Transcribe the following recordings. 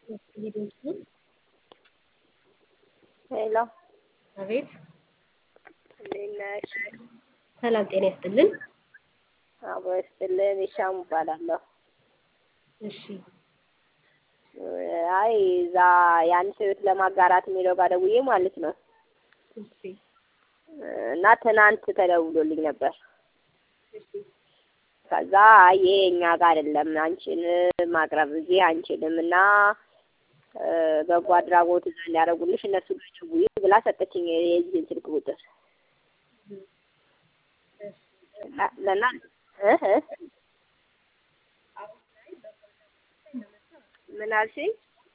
ሄሎ አቤት እንዴት ነሽ? ሰላም ጤና ይስጥልን። አቦ ይስጥልን። ይሻሙ እባላለሁ። እሺ አይ እዛ የአንድ ሰው ህይወት ለማጋራት የሚለው ጋር ደውዬ ማለት ነው እሺ እና ትናንት ተደውሎልኝ ነበር። እሺ ከዛ አይ ይሄ እኛ ጋር አይደለም አንቺን ማቅረብ እዚህ አንችልም እና በጎ አድራጎት እዛ እንዲያደርጉልሽ እነሱ ጋር ደውዪ ብላ ሰጠችኝ የዚህን ስልክ ቁጥር ለና እ እ ምን አልሽኝ?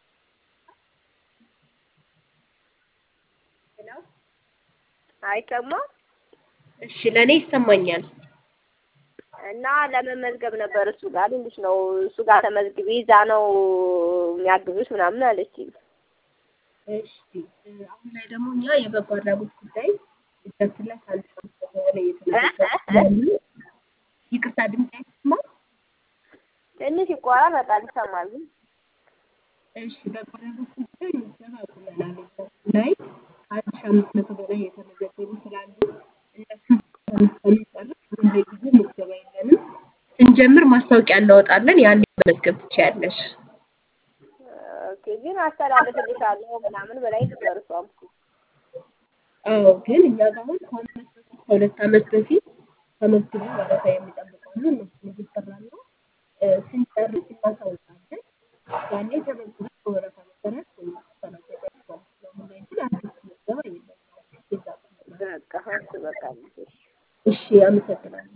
አይሰማም እሺ ለእኔ ይሰማኛል። እና ለመመዝገብ ነበር እሱ ጋር ልልሽ ነው። እሱ ጋር ተመዝግቢ እዛ ነው የሚያግዙሽ ምናምን አለችኝ። እሺ አሁን ላይ ደግሞ እኛ የበጎ አድራጎት ጉዳይ እጃችን ላይ ከአንድ ሰዓት በኋላ እየተመዘገቡ ይቅርታ ድምፅ አይሰማም? ትንሽ ይቆራረጣል፣ ይሰማል ግን እሺ በጎ አድራጎት ጉዳይ ምዝገባ አቁመናል። እጃችን ላይ ከአንድ ሺህ አምስት መቶ በላይ የተመዘገቡ ስላሉ እነሱን እስከምንጨርስ አሁን ለጊዜው ምዝገባ የለንም። ስንጀምር ማስታወቂያ እናወጣለን። ያኔ መመዝገብ ትችያለሽ። ኦኬ ግን አስተላልፍልሻለሁ ምናምን በላይ ነበር እሷም እኮ አዎ ግን እኛ ጋር አሁን ከአመት በፊት ከሁለት አመት በፊት ተመዝግበው ወረፋ የሚጠብቃሉ እነሱን እየሰራን ነው። ስንጨርስ እናሳውቃለን። ያኔ ተመዝግበው በወረፋ መሰረት ማስተናገድ ይችላል። አሁን ላይ ግን አዲስ ምዝገባ የለም። አዲስ ጊዜ አቁመናል። በቃ እሱ በቃ እሺ አመሰግናለሁ።